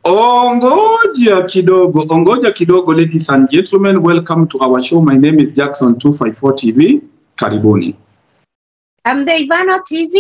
Ongoja kidogo, ongoja kidogo, ladies and gentlemen, welcome to our show. My name is Jackson 254 TV. Karibuni. I'm the Ivano TV.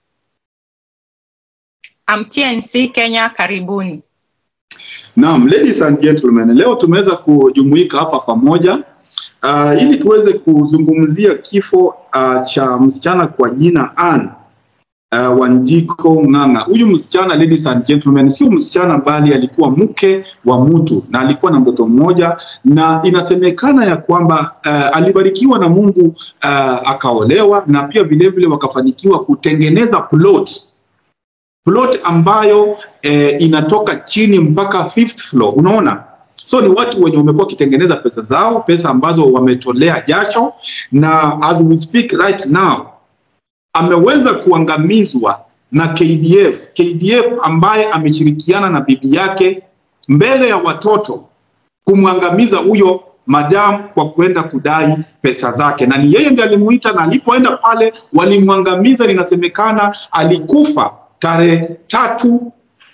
I'm TNC Kenya, karibuni. Naam, ladies and gentlemen, leo tumeweza kujumuika hapa pamoja uh, ili tuweze kuzungumzia kifo uh, cha msichana kwa jina Ann uh, Wanjiko Ng'ang'a. Huyu msichana ladies and gentlemen, sio msichana bali alikuwa mke wa mtu na alikuwa na mtoto mmoja, na inasemekana ya kwamba uh, alibarikiwa na Mungu uh, akaolewa na pia vilevile wakafanikiwa kutengeneza plot plot ambayo eh, inatoka chini mpaka fifth floor, unaona so ni watu wenye wamekuwa wakitengeneza pesa zao, pesa ambazo wametolea jasho, na as we speak right now ameweza kuangamizwa na KDF. KDF ambaye ameshirikiana na bibi yake mbele ya watoto kumwangamiza huyo madam kwa kwenda kudai pesa zake, na ni yeye ndiye alimuita, na alipoenda pale walimwangamiza. Linasemekana alikufa tarehe tatu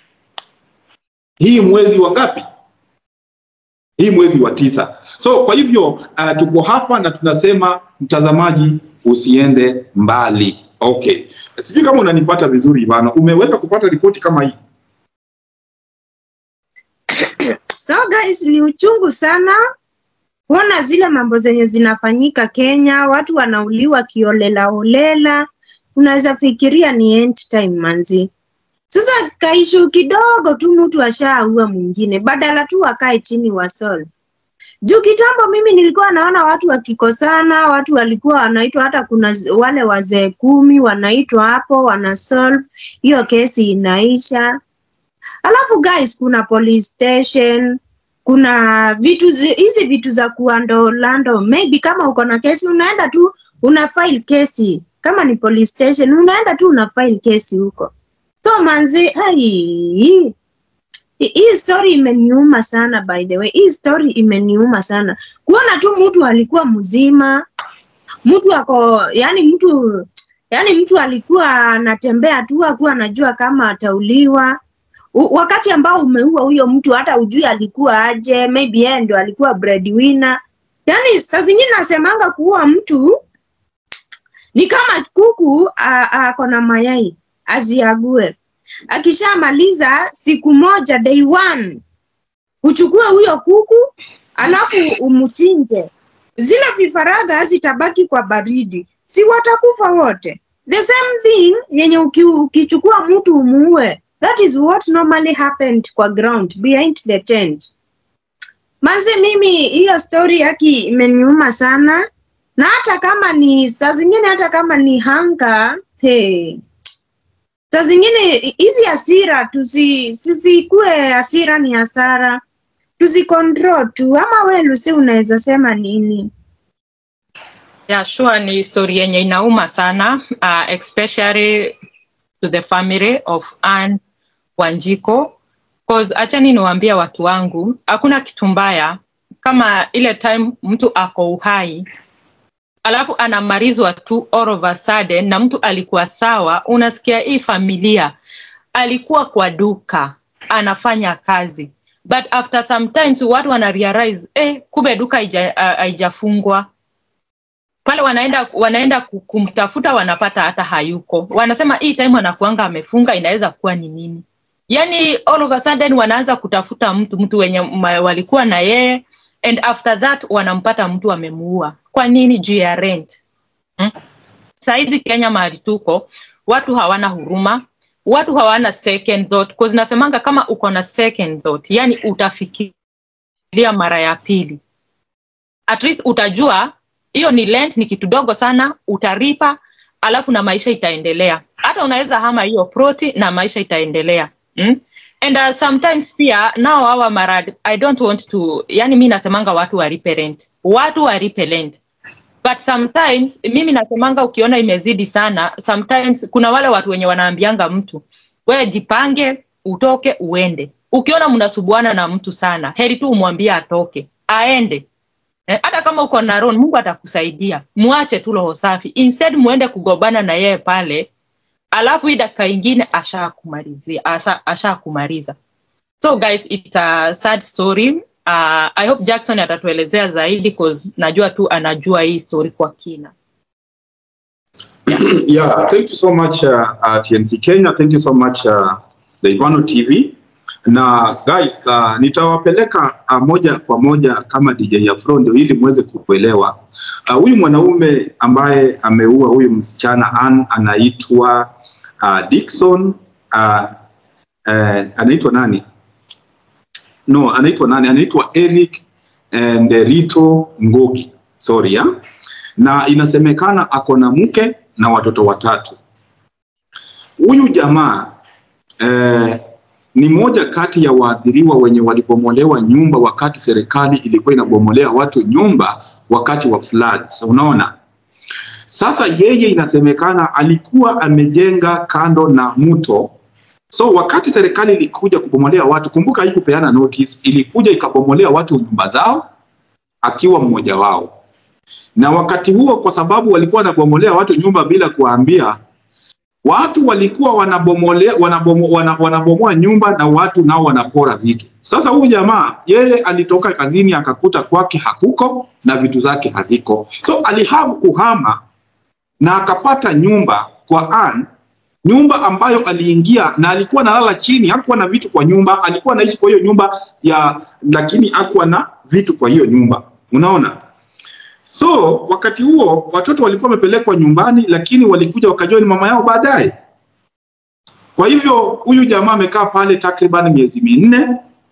hii mwezi wa ngapi? Hii mwezi wa tisa. So kwa hivyo uh, tuko hapa na tunasema mtazamaji, usiende mbali. Okay, sijui kama unanipata vizuri Ivano, umeweza kupata ripoti kama hii? So guys, ni uchungu sana kuona zile mambo zenye zinafanyika Kenya, watu wanauliwa kiolela holela. Unaweza fikiria ni end time manzi. Sasa kaishu kidogo tu mtu ashaua mwingine, badala tu wakae chini wa solve. Juu kitambo mimi nilikuwa naona watu wakikosana, watu walikuwa wanaitwa, hata kuna z- wale wazee kumi wanaitwa hapo, wana solve hiyo kesi inaisha. Alafu guys, kuna police station, kuna vitu zi- hizi vitu za kuandolando, maybe kama uko na kesi unaenda tu una file kesi, kama ni police station unaenda tu una file kesi huko. So manzi, hai, hii hii story imeniuma sana by the way. Hii story imeniuma sana kuona tu mtu alikuwa mzima, mtu ako yani, mtu yani, mtu alikuwa anatembea tu, hakuwa anajua kama atauliwa. U, wakati ambao umeua huyo mtu, hata ujui alikuwa aje, maybe yeye ndo alikuwa breadwinner. Yani saa zingine nasemanga kuua mtu ni kama kuku a- ako na mayai aziague akishamaliza siku moja day one uchukue huyo kuku alafu umchinje zile vifaranga zitabaki kwa baridi si watakufa wote the same thing yenye uki, ukichukua mtu umuue that is what normally happened kwa ground behind the tent manzi mimi hiyo story yaki imeniuma sana na hata kama ni saa zingine hata kama ni hanga hey, saa zingine hizi hasira tusi sisikue hasira ni hasara tuzicontrol tu ama we Lucy unaweza sema nini Yeah, sure ni story yenye inauma sana uh, especially to the family of Anne Wanjiko cause achani niwaambia watu wangu hakuna kitu mbaya kama ile time mtu ako uhai alafu anamarizwa tu all of a sudden na mtu alikuwa sawa unasikia hii familia alikuwa kwa duka anafanya kazi but after sometimes watu wana realize eh, kumbe duka haija- ah, haijafungwa pale wanaenda wanaenda ku- kumtafuta wanapata hata hayuko wanasema hii time anakuanga amefunga inaweza kuwa ni nini yani all of a sudden wanaanza kutafuta mtu mtu wenye ma- walikuwa na yeye and after that wanampata mtu amemuua kwa nini juu ya rent hmm? saizi kenya mahali tuko watu hawana huruma watu hawana second thought cause nasemanga kama uko na second thought yani utafikiria mara ya pili at least utajua hiyo ni rent ni kitu dogo sana utaripa alafu na maisha itaendelea hata unaweza hama hiyo proti na maisha itaendelea mm? and uh, sometimes pia nao hawa marad i don't want to yani mi nasemanga watu walipe rent watu walipe rent but sometimes mimi nasemanga ukiona imezidi sana sometimes kuna wale watu wenye wanaambianga mtu wewe jipange utoke uende ukiona mnasubuana na mtu sana heri tu umwambie atoke aende Eh, hata kama uko na roho mungu atakusaidia muache tu roho safi instead muende kugombana na yeye pale alafu hii dakika ingine ashakumalizia asha- ashakumaliza so guys it's a sad story uh, i hope jackson atatuelezea zaidi cause najua tu anajua hii story kwa kina Yeah, thank you so much uh, uh, TNC Kenya. Thank you so much uh, the Ivano TV. Na guys, uh, nitawapeleka uh, moja kwa moja kama DJ Afro ndio ili muweze kuelewa. Uh, Huyu mwanaume ambaye ameua huyu msichana Ann anaitwa uh, Dickson uh, uh, anaitwa nani? No, anaitwa nani? Anaitwa Eric Nderito Ngogi. Sorry, ya. Na inasemekana ako na mke na watoto watatu. Huyu jamaa eh, ni moja kati ya waathiriwa wenye walibomolewa nyumba wakati serikali ilikuwa inabomolea watu nyumba wakati wa floods. Unaona, sasa yeye inasemekana alikuwa amejenga kando na mto. So wakati serikali ilikuja kubomolea watu, kumbuka haikupeana notice, ilikuja ikabomolea watu nyumba zao akiwa mmoja wao na wakati huo kwa sababu walikuwa wanabomolea watu nyumba bila kuwaambia, watu walikuwa wanabomolea wanabomo, wana, wanabomoa nyumba na watu nao wanapora vitu. Sasa huyu jamaa yeye alitoka kazini akakuta kwake hakuko na vitu zake haziko, so alihavu kuhama na akapata nyumba kwa Ann, nyumba ambayo aliingia na alikuwa analala chini, hakuwa na vitu kwa nyumba, alikuwa anaishi kwa hiyo nyumba ya, lakini hakuwa na vitu kwa hiyo nyumba, unaona. So wakati huo watoto walikuwa wamepelekwa nyumbani, lakini walikuja wakajua ni mama yao baadaye. Kwa hivyo huyu jamaa amekaa pale takriban miezi minne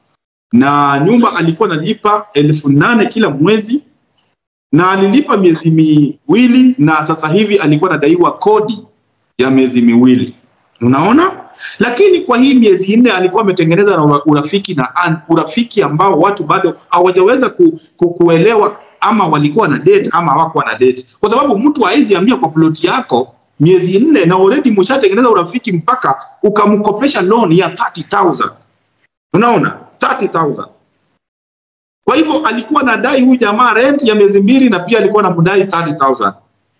na nyumba alikuwa analipa elfu nane kila mwezi na alilipa miezi miwili, na sasa hivi alikuwa anadaiwa kodi ya miezi miwili, unaona. Lakini kwa hii miezi nne alikuwa ametengeneza na urafiki na Ann, urafiki ambao watu bado hawajaweza ku, ku, kuelewa ama walikuwa na date ama hawakuwa na date, kwa sababu mtu hawezi ambia kwa ploti yako miezi nne na already mshatengeneza urafiki mpaka ukamkopesha loan ya 30000 unaona 30000 kwa hivyo alikuwa anadai huyu jamaa rent ya miezi mbili na pia alikuwa anamdai 30000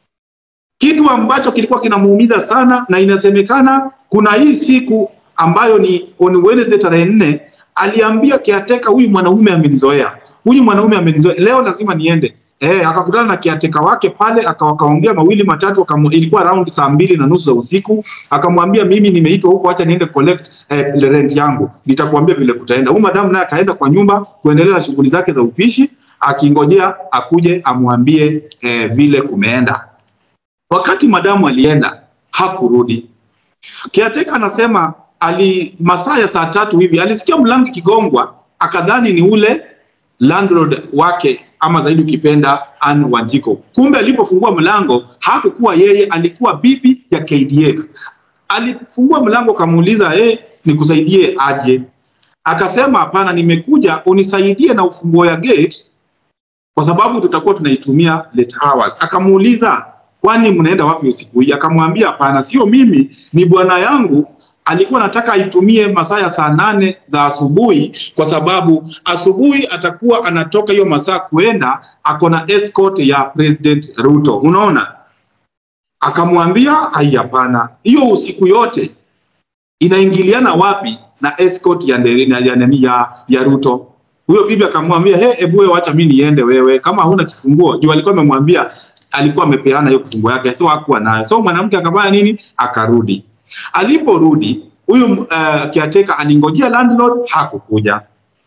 kitu ambacho kilikuwa kinamuumiza sana, na inasemekana kuna hii siku ambayo ni on Wednesday tarehe nne aliambia kiateka, huyu mwanaume amenizoea huyu mwanaume amenizoea, leo lazima niende. Eh, akakutana na kiateka wake pale, akawakaongea mawili matatu, akamu, ilikuwa around saa mbili na nusu za usiku, akamwambia mimi nimeitwa huko, acha niende collect eh, rent yangu, nitakuambia vile kutaenda. Huyu madamu naye akaenda kwa nyumba kuendelea na shughuli zake za upishi, akingojea akuje amwambie eh, vile kumeenda. Wakati madamu alienda hakurudi. Kiateka anasema ali masaa ya saa tatu hivi alisikia mlango ikigongwa, akadhani ni ule landlord wake ama zaidi ukipenda Ann Wanjiko. Kumbe alipofungua mlango hakukuwa yeye, alikuwa bibi ya KDF. Alifungua mlango akamuuliza, eh, nikusaidie aje? Akasema hapana, nimekuja unisaidie na ufunguo ya gate kwa sababu tutakuwa tunaitumia late hours. Akamuuliza, kwani mnaenda wapi usiku hii? Akamwambia hapana, sio mimi, ni bwana yangu alikuwa anataka aitumie masaa ya saa nane za asubuhi kwa sababu asubuhi atakuwa anatoka hiyo masaa kuenda ako na escort ya President Ruto. Unaona, akamwambia hai, hapana, hiyo usiku yote inaingiliana wapi na escort ya ndani ya, ya, ya, ya Ruto? Huyo bibi akamwambia he, hebu wewe acha mimi niende, wewe kama huna kifunguo. Juu alikuwa amemwambia alikuwa amepeana hiyo kifunguo yake, so hakuwa nayo. So mwanamke akafanya nini? Akarudi. Aliporudi huyu uh, kiateka alingojea landlord, hakukuja.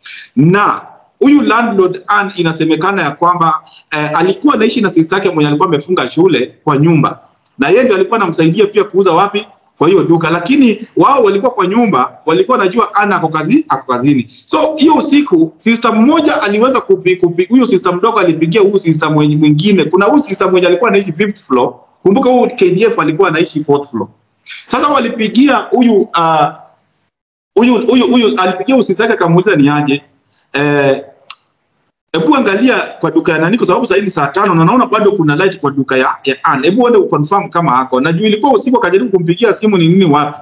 Na huyu landlord Ann, inasemekana ya kwamba uh, alikuwa anaishi na sister yake mwenye alikuwa amefunga shule kwa nyumba, na yeye ndiye alikuwa anamsaidia pia kuuza wapi kwa hiyo duka, lakini wao walikuwa kwa nyumba, walikuwa wanajua Ann ako kazi ako kazini. So hiyo usiku sister mmoja aliweza kupi, kupi, huyo sister mdogo alipigia huyu sister mwingine. Kuna huyu sister mmoja alikuwa anaishi fifth floor, kumbuka huyu KDF alikuwa anaishi fourth floor. Sasa walipigia huyu uh, huyu huyu huyu alipigia usisi yake akamuuliza ni aje, eh, hebu angalia kwa duka ya nani, kwa sababu sasa ni saa tano na naona bado kuna light kwa duka ya, ya Ann. Hebu uende uconfirm kama hako. Na juu ilikuwa usiku, akajaribu kumpigia simu ni nini wapi.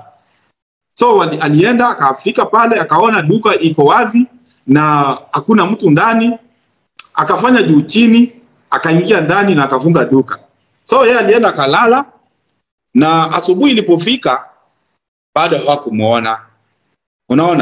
So wali, alienda akafika pale akaona duka iko wazi na hakuna mtu ndani, akafanya juu chini, akaingia ndani na akafunga duka. So yeye alienda akalala na asubuhi ilipofika bado hawakumuona. Unaona,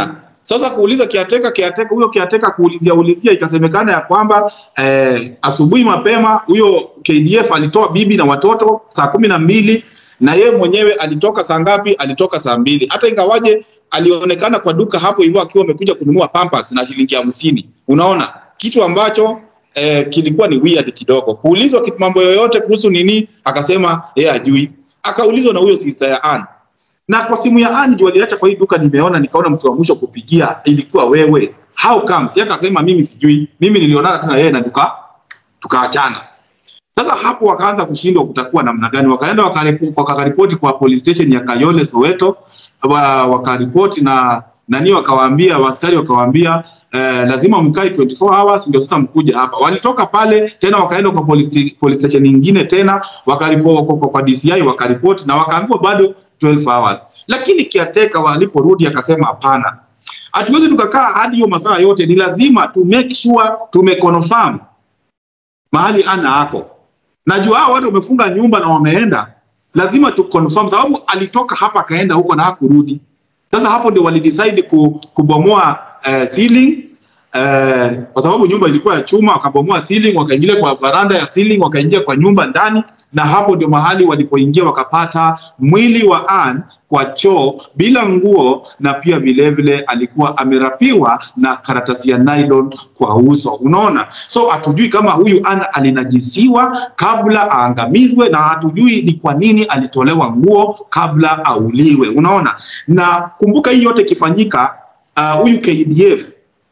Sasa kuuliza kiateka kiateka, huyo kiateka kuulizia ulizia, ikasemekana ya kwamba eh, asubuhi mapema huyo KDF alitoa bibi na watoto saa kumi na mbili na yeye mwenyewe alitoka saa ngapi? Alitoka saa mbili. Hata ingawaje alionekana kwa duka hapo hivyo akiwa amekuja kununua pampers na shilingi hamsini. Unaona kitu ambacho eh, kilikuwa ni weird kidogo. Kuulizwa kitu mambo yoyote kuhusu nini, akasema yeye ajui. Akaulizwa na huyo sister ya Ann na kwa simu ya Ann ndio aliacha kwa hii duka, nimeona nikaona mtu wa mwisho kupigia ilikuwa wewe. How comes? Yeye akasema mimi sijui, mimi nilionana tu na yeye na tuka tukaachana. Sasa hapo wakaanza kushindwa kutakuwa namna gani, wakaenda wakaripoti kwa police station ya Kayole Soweto, wa, wakaripoti na nani, wakawaambia askari, wakawaambia eh, lazima mkae 24 hours ndio sasa mkuja hapa. Walitoka pale tena wakaenda kwa police, police station nyingine tena wakaripoti kwa, kwa, kwa DCI wakaripoti na wakaambiwa bado 12 hours, lakini kiateka waliporudi akasema hapana, hatuwezi tukakaa hadi hiyo masaa yote, ni lazima to make sure tumeconfirm mahali ana ako. Najua hao watu wamefunga nyumba na wameenda, lazima tu confirm, sababu alitoka hapa akaenda huko na hakurudi. Sasa hapo ndio walidecide ku, kubomoa uh, ceiling uh, kwa sababu nyumba ilikuwa ya chuma, wakabomoa ceiling, wakaingia kwa baranda ya ceiling, wakaingia kwa nyumba ndani, na hapo ndio mahali walipoingia wakapata mwili wa Ann kwa choo bila nguo, na pia vilevile alikuwa amerapiwa na karatasi ya nylon kwa uso. Unaona, so hatujui kama huyu Ann alinajisiwa kabla aangamizwe, na hatujui ni kwa nini alitolewa nguo kabla auliwe. Unaona, na kumbuka hii yote ikifanyika, uh, huyu KDF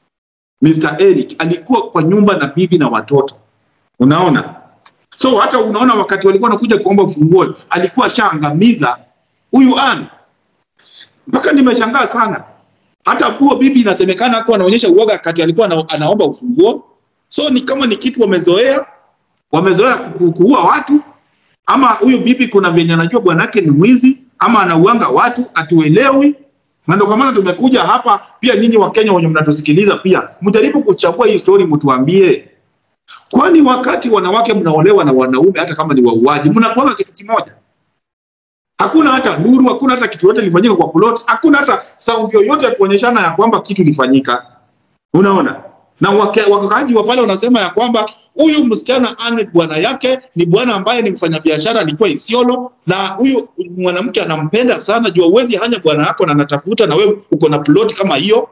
Mr. Eric alikuwa kwa nyumba na bibi na watoto. Unaona, so hata unaona wakati walikuwa wanakuja kuomba ufunguo alikuwa ashaangamiza huyu Ann. Mpaka nimeshangaa sana, hata huo bibi inasemekana hakuwa anaonyesha uoga kati alikuwa ana, anaomba ufunguo. So ni kama ni kitu wamezoea, wamezoea ku- kuua watu, ama huyu bibi kuna venye anajua bwanake ni mwizi ama anauanga watu, hatuelewi. Na ndio kwa maana tumekuja hapa pia, nyinyi wa Kenya wenye mnatusikiliza pia mjaribu kuchambua hii story, mtuambie kwani wakati wanawake mnaolewa na wanaume hata kama ni wauaji mnakuanga kitu kimoja? Hakuna hata nuru, hakuna hata kitu yote lifanyika kwa plot, hakuna hata sauti yoyote ya kuonyeshana ya kwamba kitu lifanyika. Unaona, na wake- wakaaji wa pale wanasema ya kwamba huyu msichana Anne bwana yake ni bwana ambaye ni mfanyabiashara, alikuwa Isiolo, na huyu mwanamke anampenda sana, jua uwezi hanya bwana yako na anatafuta na wewe uko na plot kama hiyo.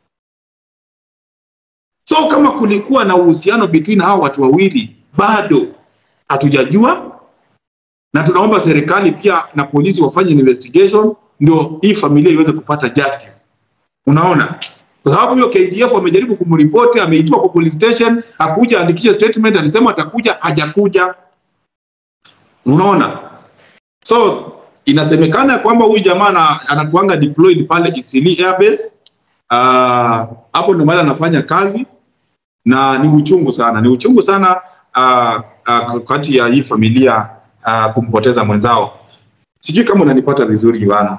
So kama kulikuwa na uhusiano between hao watu wawili, bado hatujajua, na tunaomba serikali pia na polisi wafanye investigation, ndio hii familia iweze kupata justice. Unaona, kwa sababu hiyo KDF amejaribu kumripoti, ameitwa kwa police station, hakuja andikisha statement, alisema atakuja, hajakuja. Unaona, so inasemekana kwamba huyu jamaa ana- anakuanga deployed pale Isili Airbase. Ah, hapo ndio mahali anafanya kazi na ni uchungu sana, ni uchungu sana uh, uh, kati ya hii familia uh, kumpoteza mwenzao. Sijui kama unanipata vizuri Ivana.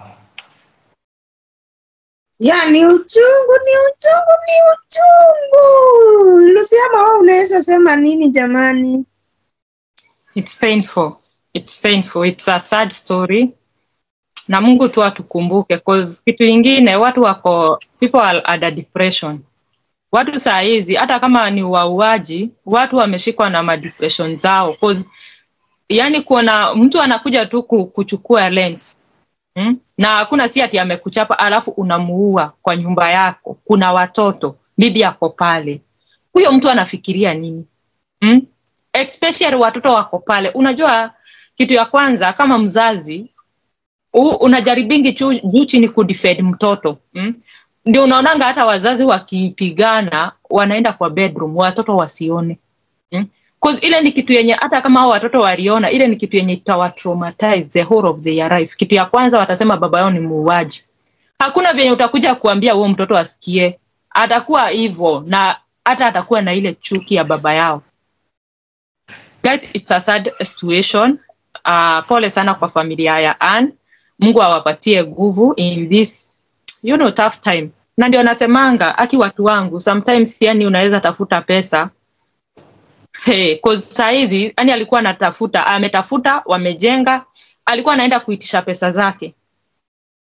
Ya, ni uchungu, ni uchungu, ni uchungu. Lusiama, wewe unaweza sema nini jamani? It's painful. It's painful. It's a sad story. Na Mungu tu atukumbuke cause kitu ingine watu wako people are under depression. Watu saa hizi hata kama ni wauaji, watu wameshikwa na madepression zao cause yani kuona mtu anakuja tu ku- kuchukua rent hmm? na hakuna si ati amekuchapa alafu unamuua kwa nyumba yako, kuna watoto, bibi ako pale, huyo mtu anafikiria nini hmm? especially watoto wako pale. Unajua kitu ya kwanza kama mzazi u, unajaribingi chu- juu chini kudefend mtoto mm? Ndio unaonanga hata wazazi wakipigana wanaenda kwa bedroom watoto wasione mm? Cause ile ni kitu yenye hata kama hao watoto waliona, ile ni kitu yenye itawa traumatize the whole of their life. Kitu ya kwanza watasema baba yao ni muuaji. Hakuna vyenye utakuja kuambia huo mtoto asikie, atakuwa hivyo na hata atakuwa na ile chuki ya baba yao. Guys, it's a sad situation. Uh, pole sana kwa familia ya Ann. Mungu awapatie nguvu in this you know tough time. Na ndio nasemanga aki watu wangu sometimes yani unaweza tafuta pesa Hey, cause saa hizi yani alikuwa anatafuta ametafuta wamejenga alikuwa anaenda kuitisha pesa zake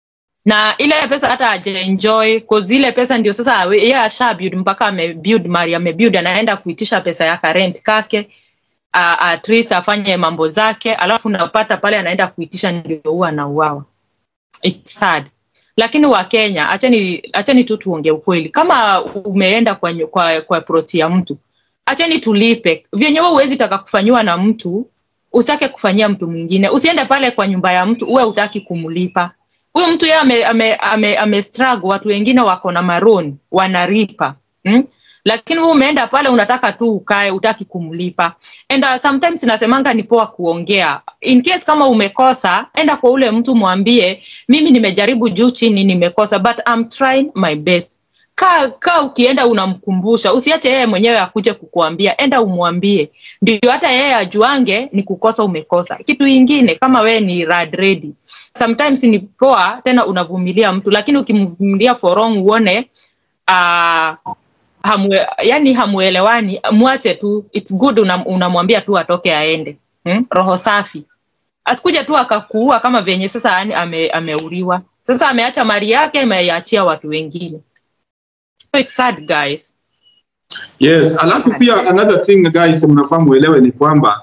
na ile pesa hata hajaenjoy cause ile pesa ndio sasa awe- yeye asha build mpaka amebuild mali amebuild anaenda kuitisha pesa ya rent kake uh, at least afanye mambo zake alafu unapata pale anaenda kuitisha ndio huwa anauawa it's sad lakini wa Kenya achani achani tu tuongee ukweli kama umeenda kwa, nyu- kwa, kwa proti ya mtu achani tulipe vyenye wewe huwezi taka kufanyiwa na mtu usitake kufanyia mtu mwingine usiende pale kwa nyumba ya mtu uwe utaki kumlipa huyu mtu yeye ame, ame, ame, ame struggle watu wengine wako na maroon wanaripa hmm? lakini wewe umeenda pale unataka tu ukae utaki kumlipa and uh, sometimes nasemanga ni poa kuongea in case kama umekosa enda kwa ule mtu mwambie mimi nimejaribu juu chini nimekosa but I'm trying my best kaa kaa ukienda unamkumbusha usiache yeye mwenyewe akuje kukuambia enda umwambie ndio hata yeye ajuange ni kukosa umekosa kitu ingine kama wewe ni rad ready sometimes ni poa tena unavumilia mtu lakini ukimvumilia for long uone uh, hamwe, yani hamuelewani mwache tu it's good unam- unamwambia tu atoke aende hmm? roho safi asikuja tu akakuua kama venye sasa yani ame, ameuliwa sasa ameacha mali yake ameiachia watu wengine so it's sad guys Yes, alafu pia another thing guys, mnafaa muelewe ni kwamba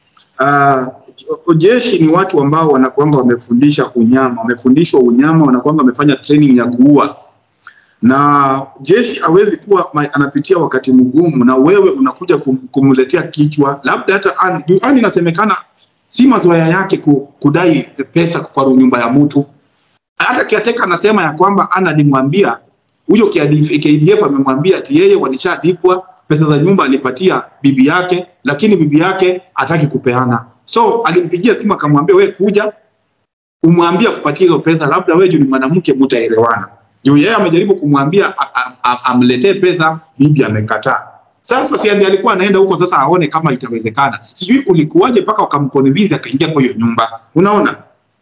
uh, jeshi ni watu ambao wanakuanga wamefundisha unyama, wamefundishwa unyama, wanakuanga wamefanya training ya kuua, na jeshi hawezi kuwa ma- anapitia wakati mgumu, na wewe unakuja kum, kumletea kichwa, labda hata Ann- juu Ann inasemekana si mazoea yake ku, kudai pesa kwa nyumba ya mtu. Hata kiateka anasema ya kwamba Ann alimwambia huyo KDF KDF amemwambia ati yeye walishadipwa pesa za nyumba alipatia bibi yake, lakini bibi yake hataki kupeana. So alimpigia simu akamwambia, we kuja umwambie kupatia hizo pesa, labda wewe juu ni mwanamke mtaelewana. Juu yeye amejaribu kumwambia a- a- a- amletee pesa, bibi amekataa. Sasa si ndiye alikuwa anaenda huko sasa aone kama itawezekana. Sijui kulikuwaje mpaka wakamconvince akaingia kwa hiyo nyumba. Unaona?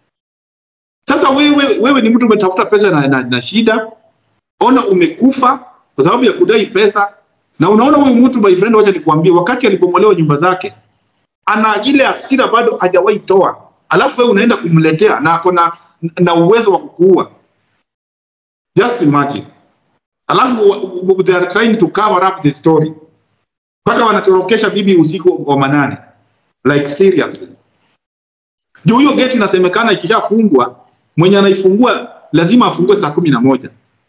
Sasa wewe wewe ni mtu umetafuta pesa na, na, na shida, ona umekufa kwa sababu ya kudai pesa, na unaona huyu mtu my friend, wacha nikwambie, wakati alibomolewa nyumba zake ana ile hasira bado hajawahi toa, alafu wewe unaenda kumletea na ako na, na uwezo wa kukuua. Just imagine. Alafu wa- wa- they are trying to cover up the story mpaka wanatorokesha bibi usiku wa manane, like seriously. Juu hiyo geti inasemekana ikishafungwa, mwenye anaifungua lazima afungue saa kumi na moja.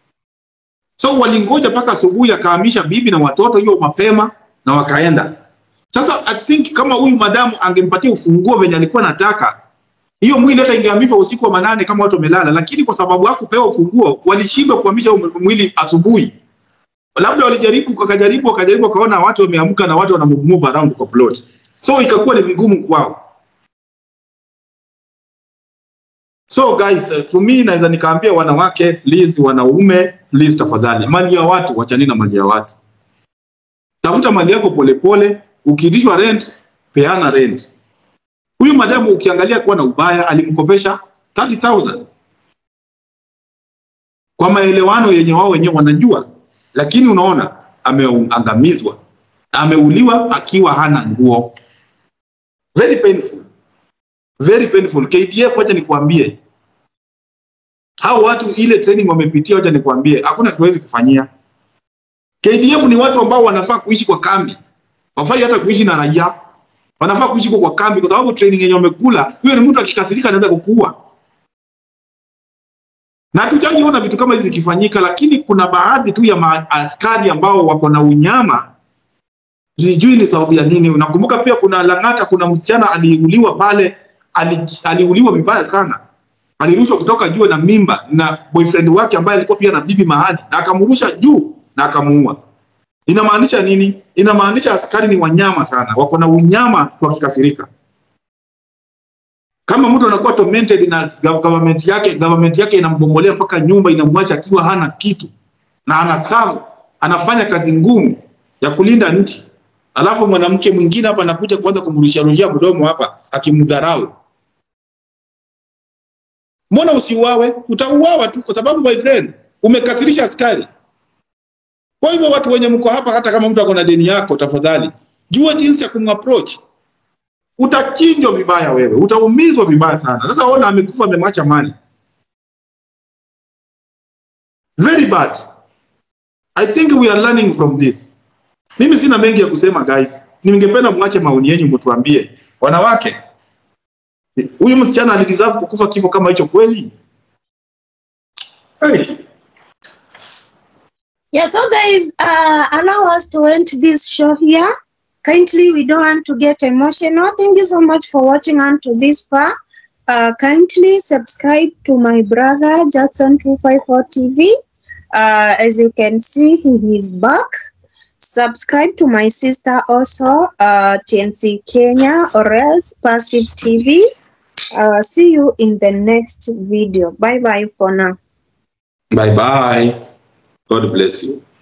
So walingoja mpaka asubuhi, akahamisha bibi na watoto hiyo mapema na wakaenda. Sasa I think kama huyu madamu angempatia ufunguo venye alikuwa anataka, hiyo mwili hata ingehamishwa usiku wa manane kama watu wamelala, lakini kwa sababu hakupewa ufunguo, walishindwa kuhamisha huo mwili asubuhi. Labda walijaribu, wakajaribu, wakajaribu, wakaona watu wameamka na watu wana move around kwa plot, so ikakuwa ni vigumu kwao. So guys, uh, to me naweza nikaambia wanawake, please, wanaume, please tafadhali, mali ya watu wachani na mali ya watu. Tafuta mali yako polepole, ukiitishwa rent, peana rent. Huyu madamu ukiangalia kuwa na ubaya, alimkopesha 30,000 kwa maelewano yenye wao wenyewe wanajua, lakini unaona ameangamizwa, ameuliwa akiwa hana nguo. Very painful, very painful. KDF, wacha nikwambie, hao watu ile training wamepitia, wacha nikwambie, hakuna tuwezi kufanyia. KDF ni watu ambao wanafaa kuishi kwa kambi, wafai hata kuishi na raia, wanafaa kuishi kwa kwa kambi, kwa sababu training yenye wamekula, huyo ni mtu akikasirika anaweza kukuua. Na hatujaji ona vitu kama hizi zikifanyika, lakini kuna baadhi tu ya maaskari ambao wako na unyama, sijui ni sababu ya nini. Unakumbuka pia kuna Lang'ata, kuna msichana aliuliwa pale, ali, aliuliwa vibaya sana, alirushwa kutoka juu na mimba na boyfriend wake ambaye alikuwa pia na bibi mahali, na akamrusha juu na akamuua. Inamaanisha nini? Inamaanisha askari ni wanyama sana, wako na unyama wakikasirika. Kama mtu anakuwa tormented na government yake, government yake inambomolea mpaka nyumba, inamwacha akiwa hana kitu na anasamu, anafanya kazi ngumu ya kulinda nchi, alafu mwanamke mwingine hapa anakuja kuanza kumrusharushia mdomo hapa akimdharau. Mbona usiuawe? Utauawa tu, kwa sababu my friend, umekasirisha askari. Kwa hivyo watu wenye mko hapa, hata kama mtu ako na deni yako, tafadhali jua jinsi ya kumapproach. Utachinjwa vibaya wewe, utaumizwa vibaya sana. Sasa ona, amekufa amemwacha mali. very bad i think we are learning from this mimi sina mengi ya kusema guys ningependa mwache maoni yenu mtuambie wanawake huyu msichana alideserve kukufa kifo kama hicho kweli hey. Yeah, so guys, uh, allow us to end this show here. Kindly, we don't want to get emotional. Thank you so much for watching unto this far. Uh, kindly subscribe to my brother Jackson 254 TV. Uh, as you can see, he is back. Subscribe to my sister also, uh, TNC Kenya or else Passive TV. Uh, see you in the next video. Bye bye for now. bye bye god bless you